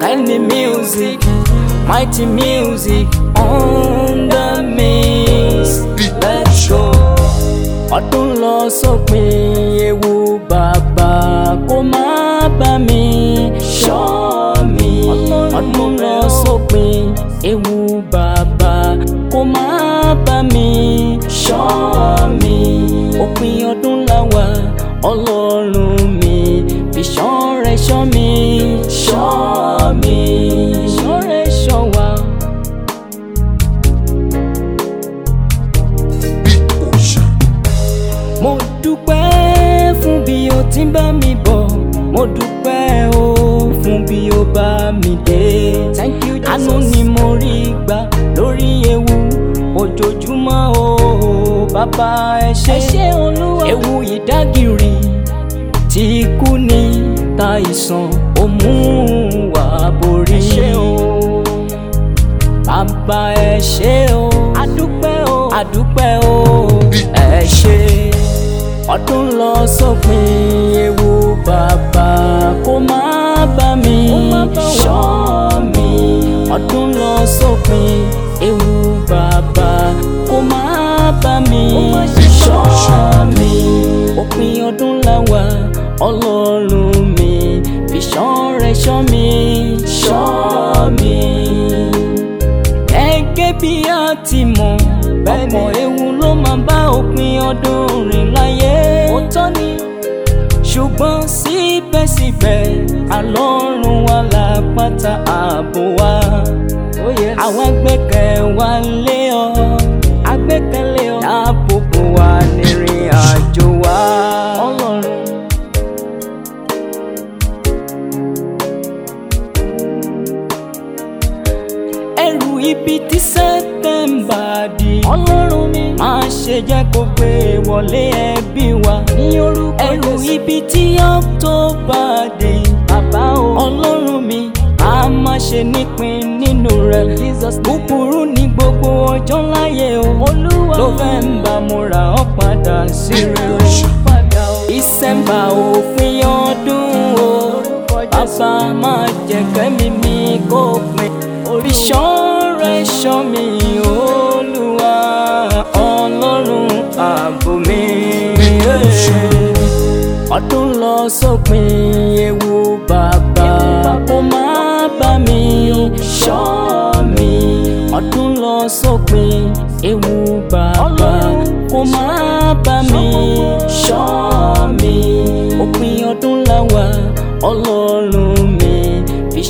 Send the music, mighty music on the mix. Let's go. Ọdún lọ sópin ewu bàbá kó má bá mi ṣọ́ mi. Ọdún lọ sópin ewu bàbá kó má bá mi ṣọ́ mi. Òpin ọdún la wà ọlọ́run mi fi ṣọ́ rẹ̀ ṣọ́ mi ṣọ́ mi. Ṣọ́ rẹ̀ ṣọ́ wa. mo dúpẹ́ fún bí o ti ń bá mi bọ̀ mo dúpẹ́ o fún bí o bá mi dé. thank you jesus àánú ni mo rí gbà lórí ewu ojoojúmọ́ o bàbá ẹ ṣé olúwa ewu ìdágìrì tí kú ní ta ìsàn ó mú wá borí. ẹ ṣé o bàbá ẹ ṣé o adúpẹ́ o adúpẹ́ o ẹ ṣé ọdún lọ sópin ewu bàbá kó má bá mi ṣọ́ mi ọdún lọ sópin ewu bàbá kó má bá mi ṣọ́ mi òpin ọdún la wà ọlọ́run mi fi ṣọ́ rẹ̀ ṣọ́ mi ṣọ́ mi gẹ́gẹ́ bí a ti mọ̀ ọ̀pọ̀ ewu ló máa bá òpin ọdún rìn láyé. òótọ́ ni ṣùgbọ́n síbẹ̀síbẹ̀ àlọ́run wa lápáta ààbò wa. àwa gbẹ́kẹ̀ wa lé ọ agbẹ́kẹ̀lé ọ dáàbò bò wá nírìn àjò wa. ọlọ́run. ẹrù ibi tí sẹ́tẹ̀mbà dì. ọlọ́run mi. máa ṣe jẹ́ kó gbé wọlé ẹbí wa. ní orúkọ ẹrù ibi tí ọ̀tọ́bà dì. bàbá o. ọlọ́run mi. a máa ṣe nípìn nínú rẹ̀. jesus búburú ní gbogbo ọjọ́ láyé o. olúwa ló fẹ́ ń bá mo ra ọ́ padà sí rere. padà o. ìsẹ̀mbà òpin ọdún o. bàbá máa jẹ́ kẹ́mi mi kó pin orí ṣọ́ọ̀rẹ́ ṣọ́ mi olúwa ọlọ́run ààbò mi. ọdún lọ sópin ewu bàbá kó má bá mi ṣọ́ mi. ọdún lọ sópin ewu bàbá kó má bá mi ṣọ́ mi. òpin ọdún la wà ọlọ́run